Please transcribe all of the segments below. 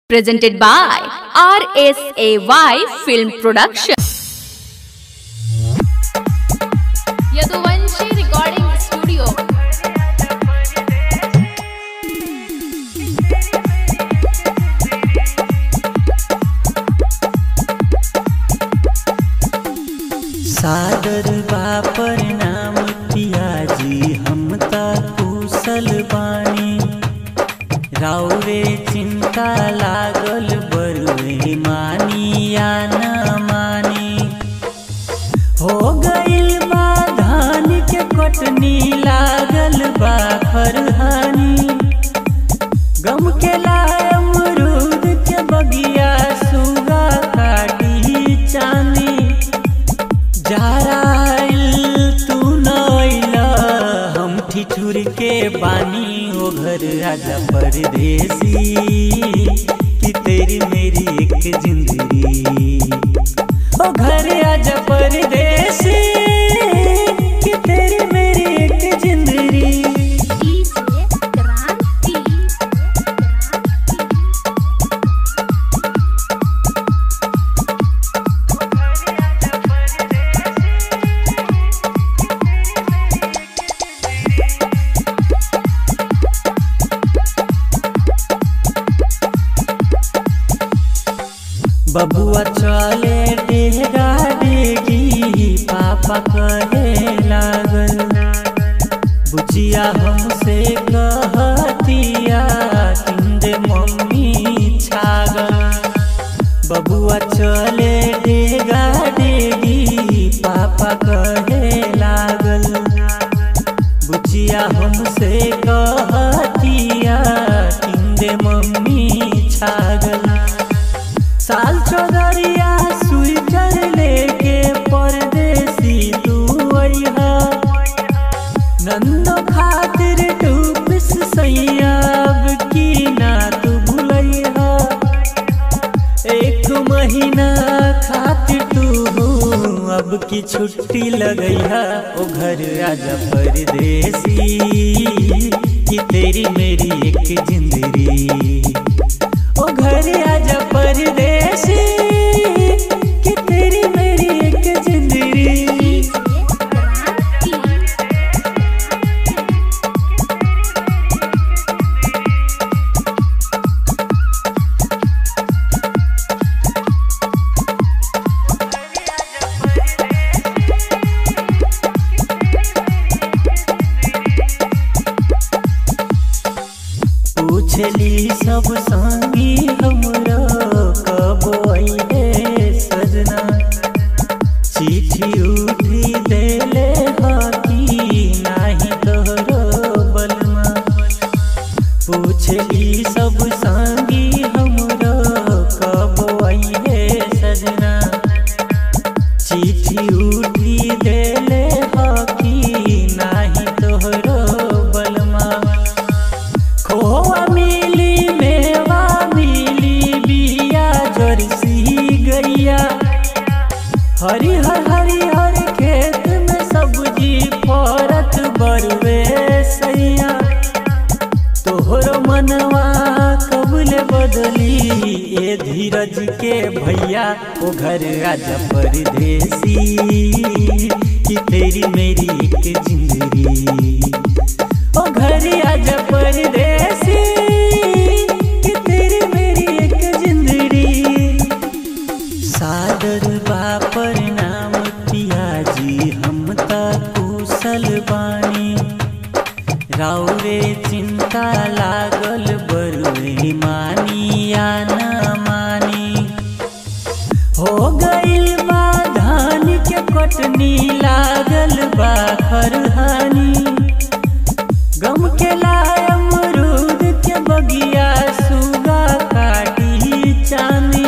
presented by RSAY Film Production. Yaduvanshi recording studio सादर बापर नाम पियाजी हम ता कुशल बाणी राउरे चिंता लागल बरुए मानी या न मानी हो गइल बा धान के कटनी लागल बा खरहानी गम के लाय अमरूद के बगिया सुगा काटी चानी जाराइल तू नइला हम ठिठुर के बानी ओ घर राजा परदेसी कि तेरी मेरी एक जिंदगी ओ घर आजा परदेसी कि तेरी मेरी एक जिंदगी बबुआ चले डेगा डेगी पापा कहे लागल बुचिया हमसे कहतिया किंदे मम्मी छागल बबुआ चले डेगा डेगी पापा कहे लागल बुचिया हमसे कहतिया किंदे मम्मी छागल साल चौधरिया स्वीटर लेके परदेसी तू अइहा नंदो खातिर टूपिस सैयाब की ना तू भूलैहा एक महीना खातिर तू अब की छुट्टी लगैहा ओ घर आजा परदेसी कि तेरी मेरी एक जिंदगी ओ घर आजा परदेसी कि तेरी मेरी एक जिंदगी पूछली सब संगी हमरो कब अइले सजना चिट्ठी उठी देले हकी नाही तोहरो बलमा पूछली सब संगी हमरो कब अइले सजना चिट्ठी उठी देले हकी नाही तोहरो बलमा खोवा मिली मेवा मिली बिया जर्सी गैया हरिहर हरिहर खेत में सब्जी फरत बरुए सैया तोहरो मनवा कबले बदली ए धीरज के भैया ओ घर आजा परदेसी कि तेरी मेरी एक जिंदगी ओ घर आजा परदेसी कि तेरी मेरी एक जिंदगी सादर बापर नाम पियाजी हम ता कुशल बानी राउरे चिंता लागल बरुए मानी या न मानी हो गइल बा धान के कटनी लागल बा खरहानी गम के लाय अमरूद के बगिया सुगा काटी चानी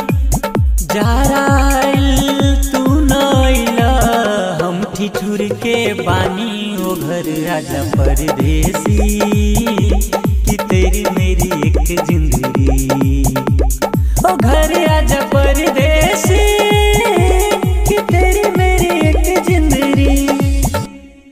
जाराइल तू नइला हम ठिठुर के बानी ओ घर राजा परदेसी कि तेरी मेरी एक जिंदगी ओ घर आजा